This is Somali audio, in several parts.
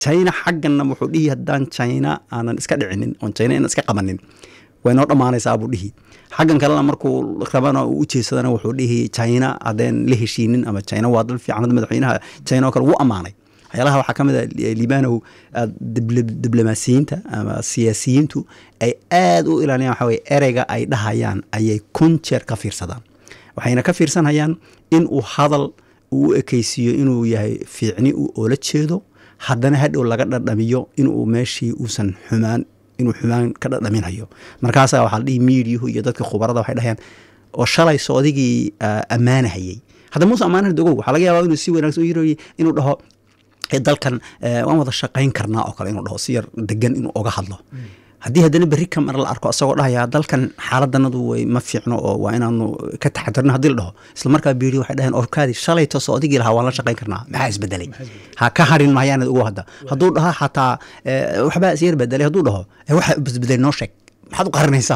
china xagganna wuxuu dhihi haddaan china aanan iska dhicinin oon china inaan iska qabanin way noo dhammaanaysaa buu dhihi xaggan kalena markuu rabana uu u jeesadana wuxuu dhihi china haddeen la heshiinin ama china waa dal fiican hadda madaxweynaha china oo kale wuu ammaanay waxyaalaha waxaa ka mid a liibanow diblomaasiyiinta ama siyaasiyiintu ay aad u ilaaliyaan waxa weye ereyga ay dhahayaan ayay kun jeer ka fiirsadaan waxayna ka fiirsanayaan in uu hadal uu u ekeysiiyo inuu yahay fiicni uu oola jeedo haddana hadhow laga dhadhamiyo inuu meeshii uusan xumaan inuu xumaan ka dhadhaminayo markaasaa waxaa la dhihi miidiyuhu iyo dadka khubarada waxay dhahayaan oo shalay soodigii ammaanahayey hadda muuse ammaanahan dogow waxaa laga yaabaa inuu si wanaagsan u yirooyey inuu dhaho dalkan waan wada shaqayn karnaa oo kale inuu dhaho si yar degan inuu oga hadlo haddii haddana berri ka mar la arko asagoo dhahaya dalkan xaaladanadu way ma fiicno oo waa inaanu ka taxadirno haddii la dhaho isla markaa biiri waxay dhaheen orkaadi shalayto soodigii lahaa waan la shaqayn karnaa maxaa isbedelay ha ka harin mahayaanad ugu hadda hadduu dhaho xataa waxbaa isyar bedelay hadduu dhaho waxa isbedelay noo sheeg maxaad u qarinaysaa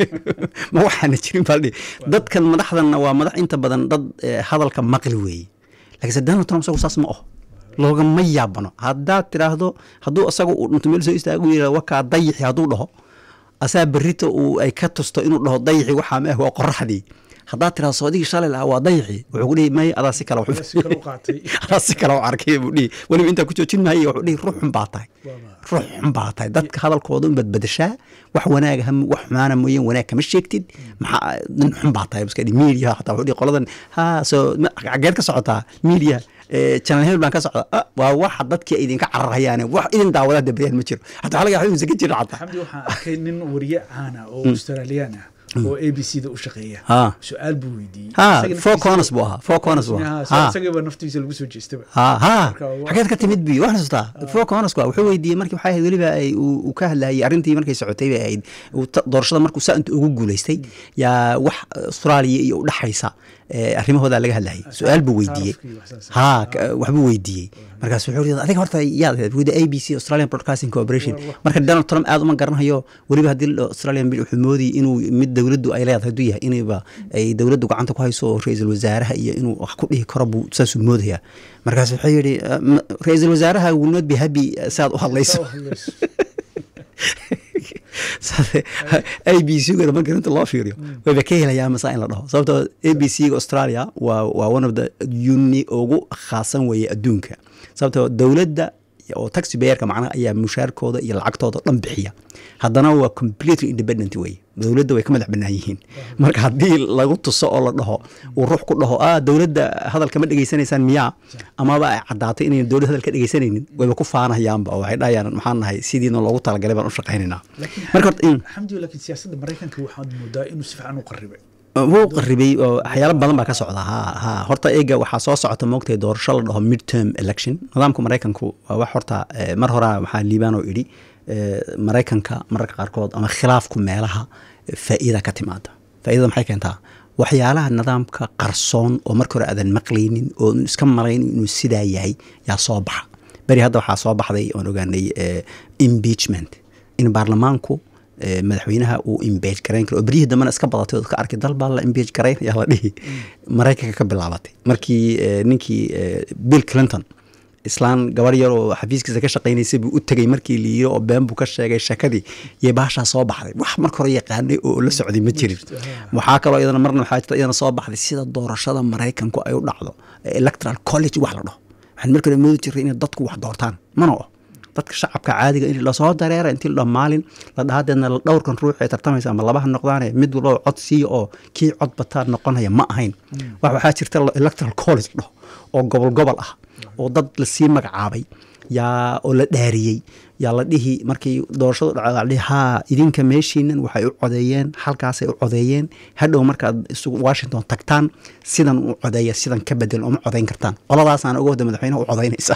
ma waxaana jirin baa dadkan madaxdanna waa madax inta badan dad hadalka maqli weeye laakiinse donald trump isagu saas ma oh loogama yaabano haddaad tiraahdo hadduu isaga uu dhinto meel soo istaagu yira wakaa dayixi hadduu dhaho asaa berrita uu ay ka tusto inuu dhaho dayixi waxaa ma ah waa qoraxdii haddaad tiraahdo soodigii shalay lahaa waa dayixi wuxuu ku dhihi may adaa si kale adaa si kale u arkay buu dhihi weliba intaa ku joojin maayo wuxuu dhihi ruux xun baa tahay ruux xun baa tahay dadka hadalkooda un badbadashaa wax wanaaga wax xumaana mooyeen wanaag kama sheegtid maxaa nin xun baa tahay iska dhihi media xataa wuxuu dhihi qoladan ha soo xageed ka socotaa media channel hebel baan ka socda waa waxa dadkii idinka cararhayaane wax idin daawadaa dabriyaan ma jiro xataa waxaa laga yaaba inuusan ka jirin xataa xamdi waxaan arkay nin wariye caana oo australiyaan ah oo a b c da u shaqeeya su-aal buu weydiiyey ha four corners buu ahaa four corners buu ahaa isagiiba naftiisa lagu soo jeestaba ha ha xageed ka timid bi waxna xasuustaa four corners waa wuxuu weydiiyey markii waxay ahayd weliba ay uu ka hadlayay arrintii markay socotay bay ahayd doorashada markuu saa inta ugu guulaystay yaa wax austraaliya iyo u dhaxaysa arrimahooda laga hadlayay su-aal buu weydiiyey ha waxbuu weydiiyey markaas wuxuu yidhi adiga horta yaad ahayd wuxuu a b c australian broadcasting corporation marka donald trump aad uma garanayo weliba haddii australian bill wuxuu moodayay inuu mid dowladdu ay leedahay hadduu yahay inayba ay dowladdu gacanta ku hayso ra-iisul wasaaraha iyo inuu wax ku dhihi karo buu saasuu moodaya markaas wuxuu yidhi ra-iisul wasaaraha will not be happy saad u hadlayso a b c gana marka inta loo fiiriyo wayba ka helayaa masaa in la dhaho sababtoo a b c ga australia waa waa one of the uni ugu khaasan weeye adduunka sababtoo dowladda oo taxi bayerka macnaha ayaa mushaarkooda iyo lacagtooda dhan bixiya haddana waa completely independent weye dowladda way ka madax bannaan yihiin marka haddii lagu tuso oo la dhaho uu ruux ku dhaho ah dowladda hadalka ma dhegaysanaysaan miyaa amaba ay caddaatay inayn dowladda hadal ka dhegaysanaynin wayba ku faanahayaanba oo waxay dhahayaan maxaan nahay sidiina loogu talagalay baan u shaqaynaynaa marka xamdi laakiin siyaasadda maraykanka waxaad moodaa inuu si fiican u qaribay wuu qaribay oo waxyaalo badan baa ka socda ha ha horta eega waxaa soo socota moogtay doorasho la dhaho midterm election nidaamka maraykanku waa wax horta mar horaa waxaa liibaan oo idhi maraykanka mararka qaarkood ama khilaafku meelaha faa'iida ka timaada faa'iidada maxay keentaa waxyaalaha nidaamka qarsoon oo marka hore aadan maqlaynin oo iska malayn inuu sidaa yahay yaa soo baxa beri hadda waxaa soo baxday oon ogaanay impeachment in baarlamaanku madaxweynaha uu imbeej garayn karo oo beryihii dambena iska badatay oo ka arkay dal baa la imbeej garayn ayaa la dhihi maraykanka ka bilaabatay markii ninkii bill clinton islaan gabar yar oo xafiiskiisa ka shaqaynaysay buu u tegay markii la yiri oo been buu ka sheegay shakadii iyo baashaa soo baxday wax marka hore yaqaanay oo la socday ma jirin waxaa kaloo iyadana marna waxaa jirta iyadana soo baxday sida doorashada maraykanku ay u dhacdo electoral college wax la dhaho waxaan marka hore moodi jiray inay dadku wax doortaan mana o dadka shacabka caadiga in lasoo dareera intii la maalin la dhahadeedna dhowrkan ruux ee tartamaysa ama labaha noqdaane mid walba cod siiya oo kii cod bataa noqonaya ma ahayn wax waxaa jirta electoral college dhaho oo gobol gobol ah oo dad lasii magacaabay yaa oo la dhaariyey yaa la dhihi markii doorashadu dhacdo la dhihi haa idinka meeshiinan waxay u codeeyeen halkaasay u codeeyeen hadhow markaad isugu washington tagtaan sidan u codeeya sidan ka bedel uma codeyn kartaan qoladaasaan uga wada madaxweynaha u codeynaysa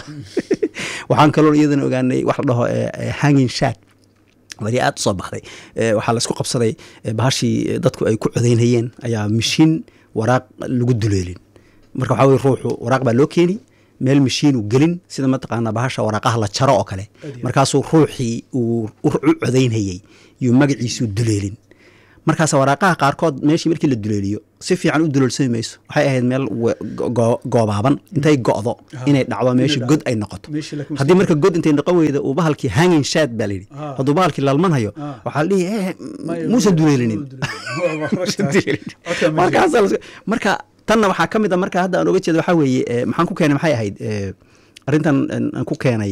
waxaan kaloo iyadana ogaanay wax la dhaho hanging shat wari aad usoo baxday waxaa laisku qabsaday bahashii dadku ay ku codeynayeen ayaa mashiin waraaq lagu duleelin marka waxaa weye ruuxu waraaq baa loo keeni meel mashiinu gelin sida mataqaanaa bahasha waraaqaha la jaro oo kale markaasuu ruuxii uu u codeynayey yuu magaciisuu duleelin markaas waraaqaha qaarkood meeshii markii la duleeliyo si fiican u duleelsami mayso waxay ahayd meel goobaaban intay go'do inay dhacdo meesha god ay noqoto haddii marka god intay noqon weyda uu bahalkii hanging shad baa layidhi hadduu bahalkii lalmanhayo waxaa la dhihi muusan duleelinin marka tanna waxaa ka mid a marka hadda aan oga jeeda waxaa weeye maxaan ku keenay maxay ahayd arrintan aan ku keenay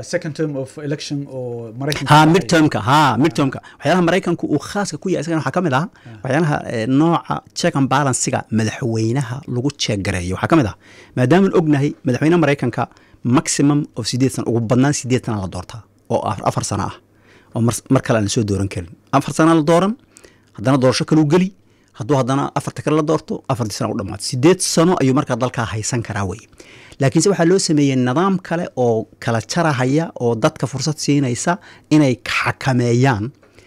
ha midtermka ha midtermka waxyaalaha maraykanku uu khaaska ku yahay isagana waxaa ka mid ah waxyaalaha nooca check and balansiga madaxweynaha lagu jeeggareeyo waxaa ka mid ah maadaamaan ognahay madaxweynaha maraykanka maximum of sideed sana ugu badnaan sideed sana la doortaa oo afar sano ah oo mar kale aan la soo dooran karin afar sana la dooran haddana doorasho kaluu geli hadduu haddana afarta kale la doorto afartii sana u dhamaato sideed sano ayuu markaa dalkaa haysan karaa weye laakiinse waxaa loo sameeyey nidaam kale oo kala jarahaya oo dadka fursad siinaysa inay xakameeyaan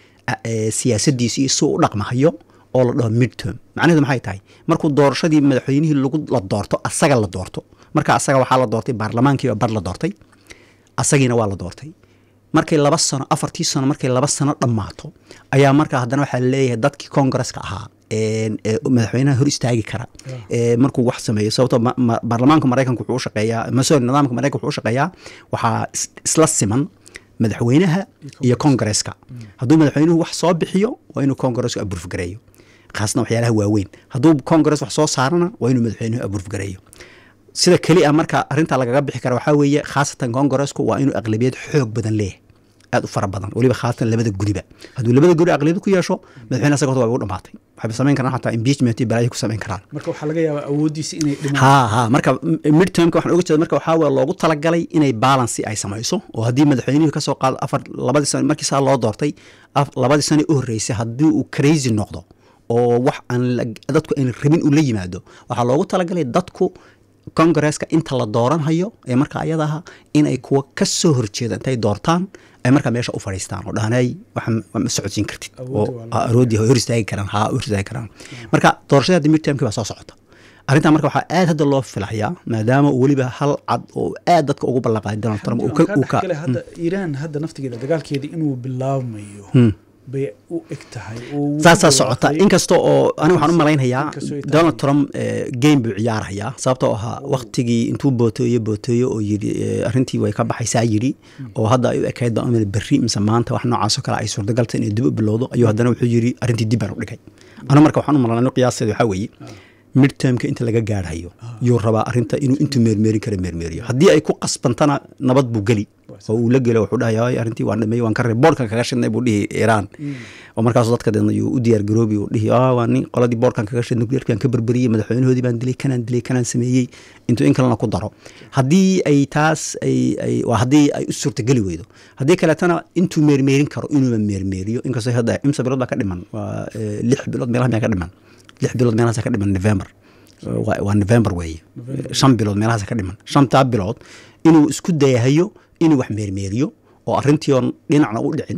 siyaasadiisi iyo si u dhaqmahayo oo la dhaho midterm macnaheedu maxay tahay markuu doorashadii madaxweynihii lagu la doorto asaga la doorto marka asaga waxaa la doortay baarlamaankiiba bar la doortay asagiina waa la doortay markay laba sano afartii sano markay laba sano dhammaato ayaa markaa haddana waxaa laleeyahay dadkii congaresska ahaa madaxweynaha hor istaagi kara markuu wax sameeyo sababto baarlamaanka maraykanka wuxuu u shaqeeyaa masori nidaamka maraykanka wuxuu u shaqeeyaa waxaa isla siman madaxweynaha iyo congaresska hadduu madaxweynuhu wax soo bixiyo waa inuu congaresku aburfgareeyo khaasna waxyaalaha waaweyn hadduu congress wax soo saarana waa inuu madaxweynuhu aburfgareeyo sida keli a marka arrinta lagaga bixi kara waxaa weeye khaasatan congaresku waa inuu aqlabiyad xoog badan leeyahay aad u fara badan weliba khaasatan labada guriba hadduu labada guri aqliyad ku yeesho madaxweyne asaga waa u dhamaatay waxayba samayn karaan xataa impeachment iyo balaayo ku samayn karaan marka waxaa laga yaabaa awooddiisa inay dhimaan ha ha marka midtermka waxaan oga jeeda marka waxaa weye loogu talagalay inay balancy ay samayso oo haddii madaxweynihii kasoo qaado afar labadii sano markii saa loo doortay labadii sano u horreysay haddii uu crazy noqdo oo wax aan dadku aan rabin uu la yimaado waxaa loogu talagalay dadku congaresska inta la dooranhayo ee marka ayadaha inay kuwa ka soo horjeeda intay doortaan ay markaa meesha u fadhiistaan oo dhahanay ma socodsiin kartid oo aroodii hor istaagi karaan ha hor istaagi karaan marka doorashada hadda midtermkii baa soo socota arrintan marka waxaa aad hadda loo filayaa maadaama uu weliba hal cad oo aad dadka ugu ballanqaaday donald trump uu ka hadda iiraan hadda naftigeeda dagaalkeeda inuu bilaabmayo bay u eg tahay saasaa socota inkasta oo aniga waxaan u malaynayaa donald trump game buu ciyaarayaa sababtoo ahaa waktigii intuu booteeyo booteeyo oo yidhi arrintii way ka baxaysaa yidhi oo hadda ay u ekayd baa umil berri mise maanta wax noocaasoo kale ay suurtagalta inay dib u bilowdo ayuu haddana wuxuu yidhi arrintii dib baan u dhigay anigu marka waxaan u malanay qiyaasteeda waxaa weeye midtermka inta laga gaarhayo yuu rabaa arinta inuu intuu meermeerin kara meermeeriyo haddii ay ku qasbantana nabad buu geli oo uu la gelo wuxuu dhahay arrintii waan dhameeyey waan ka reeb boorkan kaga shidnay buu dhihi iiraan oo markaas dadka deedna yuu u diyaar garoobi uu dhihi waa nin qoladii boorkan kaga shidnay nuclearkan ka berberiyey madaxweynahoodii baan dilay kanaan dilay kanaan sameeyey intuu in kalena ku daro haddii ay taas ay ay waa haddii ay u suurtageli weydo haddii kaleetana intuu meermeerin karo inuuba meermeeriyo inkastoo hadda imsa bilood baa ka dhiman waa lix bilood meelaha miyaa ka dhiman lix bilood meelahaas ka dhiman november waa november weeye shan bilood meelahaas ka dhiman shantaa bilood inuu isku dayahayo inuu wax meermeeriyo oo arrintii oon dhinacna u dhicin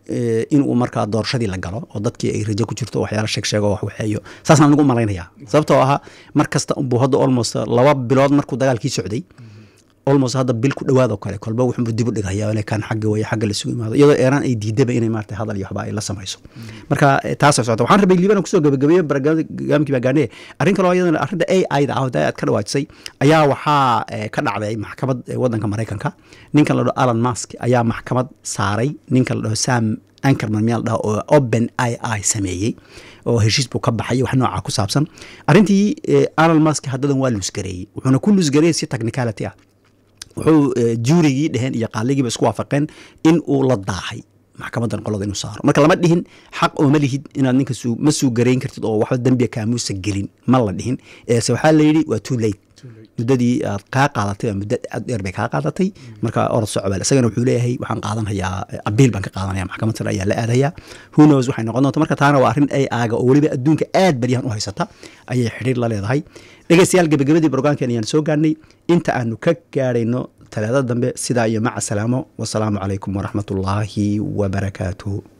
inuu markaa doorashadii la galo oo dadkii ay rajo ku jirto waxyaala sheeg sheego wax waxeeyo saasaan anigu malaynayaa sababtoo ahaa mar kasta unbuu hadda almost laba bilood markuu dagaalkii socday almost hadda bil ku dhawaadoo kale kolba wuxuu dib u dhigaya inay kan xagga weeye xagga la sugu imaado iyadoo eeraan ay diidaba inay maarata hadal iyo waxba ay la samayso marka taasay socota waxaan rabay liibana kusoo gabagabeeye barnaamijkii baa gaanee arrin kaloo iyadana arrinta a i da ah aad ka dhawaajisay ayaa waxaa ka dhacday maxkamad waddanka maraykanka ninkan la dhaho alan mask ayaa maxkamad saaray ninkan la dhaho sam ankerman miyaa la dhaho oo open i i sameeyey oo heshiis buu ka baxay wax nooca ku saabsan arrintii alan mask haddadan waa luusgareeyey wuxuuna ku luusgareeyey si technicality ah wuxuu juurigii dheheen iyo qaaligiiba isku waafaqeen in uu la daahay maxkamadan qolada inuu saaro marka lama dhihin xaq oo ma lihid inaad ninka ma suu garayn kartid oo waxba dembiga kaamuusa gelin ma la dhihin eese waxaa la yidhi waa too late muddadii aad kaa qaadatay waa muddo aad dheer bay kaa qaadatay marka orod socobal isagana wuxuu leeyahay waxaan qaadanhayaa abiil baan ka qaadanaya maxkamad sare ayaa la aadayaa who knows waxay noqon doonta marka taana waa arrin ay aaga oo weliba adduunka aad baryahan u haysata ayay xidhiir la leedahay dhegeystayaal gebagabadii brograamkeen ayaan soo gaarnay inta aanu ka gaarayno talaadada dambe sidaa iyo maca salaamo wasalaamu calaykum waraxmat ullaahi wabarakaatuh